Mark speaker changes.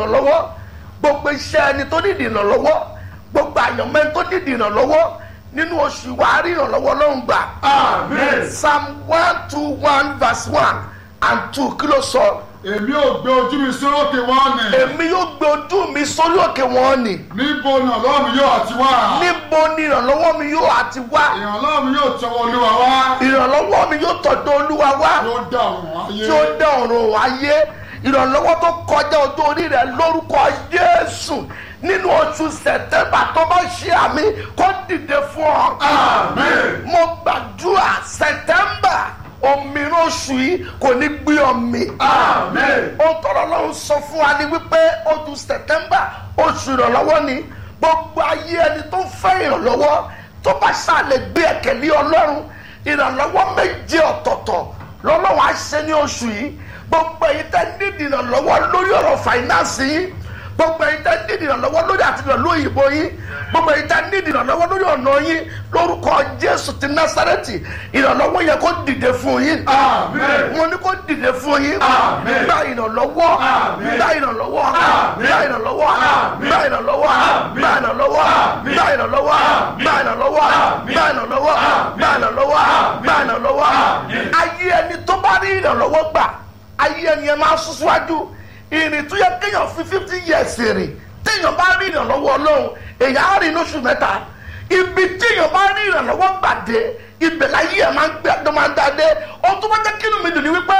Speaker 1: ìrànlọ́wọ́ gbogbo iṣẹ́ ẹni tó nídìí ìrànlọ́wọ́ gbogbo àyànmọ́ ẹni tó nídìí ìrànlọ́wọ́ nínú oṣù wa á rí ìrànlọ́wọ́ lọ́hùn gbà.
Speaker 2: Amen.
Speaker 1: psalm one two one verse one and two kí ló sọ.
Speaker 2: èmi ò gbé ojú mi sórókè wọ́n ni.
Speaker 1: èmi yóò gbé ojú mi sórí òkè wọn ni.
Speaker 2: níbo ni ọlọ́run yóò àti wá.
Speaker 1: níbo ni ìrànlọ́wọ́ mi yóò àti wá.
Speaker 2: ìrànlọ́run yóò tọwọ́ olúwa wá.
Speaker 1: ìrànlọ́wọ́ mi yóò tọ̀dọ̀ olúwa wá.
Speaker 2: yóò dá òun ayé.
Speaker 1: tí ó dá ọ̀run ayé ìrànlọ́wọ́ tó kọjá ojú orí rẹ̀ lórúkọ Jésù nínú oṣù sẹ̀tẹ́mbà tó bá ṣe àmì kó dìde fún ọ.
Speaker 2: Amen.
Speaker 1: mo gbàdúrà sẹ̀tẹ́mbà òmìnira oṣù yìí kò ní gbé ọmì.
Speaker 2: Amen.
Speaker 1: ohun tọ́lọ́ lọ́hún sọ fún wa ni wípé oṣù sẹ̀tẹ́mbà oṣù ìrànlọ́wọ́ ni gbogbo ayé ẹni tó ń fẹ́ ìrànlọ́wọ́ tó bá ṣàlẹ̀ gbé ẹ̀kẹ́ lé ọlọ́run ìrànlọ́wọ́ méje ọ̀tọ̀ọ̀tọ̀ lọ́lọ́wọ́ á ṣe ní oṣù yìí gbogbo èyí tẹ́ nídìí ìrànlọ́wọ́ lórí ọ̀rọ̀ fàìnánsì yìí gbogbo èyí tẹ́ nídìí ìrànlọ́wọ́ lórí àtìlọ́ lóyìnbó yín gbogbo èyí tẹ́ nídìí ìrànlọ́wọ́ lórí ọ̀nà yín lórúkọ jésù ti násárẹ́tì ìrànlọ́wọ́ yẹ kó dìde fún yín
Speaker 2: Amen.
Speaker 1: mo ní kó dìde fún yín
Speaker 2: Amen.
Speaker 1: gba ìrànlọ́wọ́
Speaker 2: Amen.
Speaker 1: gba ìrànlọ́wọ́
Speaker 2: Amen.
Speaker 1: gba ìrànlọ́wọ́
Speaker 2: Amen.
Speaker 1: gba ìrànlọ́wọ́
Speaker 2: Amen.
Speaker 1: gba ìrànlọ́wọ́
Speaker 2: Amen.
Speaker 1: gba ìrànlọ́wọ́ gba ìrànlọ́wọ́ gba ìrànlọ́wọ́ gba ìrànlọ́wọ́ gba ìrànlọ́wọ́ ayé ẹni tó bá rí ìrànlọ́wọ́ gbà ayé ẹni yẹn máa sún síwájú ìrìn tó yẹ kéèyàn fi fifty years rìn téèyàn bá rí ìrànlọ́wọ́ ọlọ́run èèyàn á rìn lóṣù mẹ́ta ibi téèyàn bá rí ìrànlọ́wọ́ gbàdé ibẹ̀ láyé ẹ̀ máa ń gbé ẹ̀dọ́ máa ń dáadé ohun tó bá jẹ́ kínú mi dùn ní wípé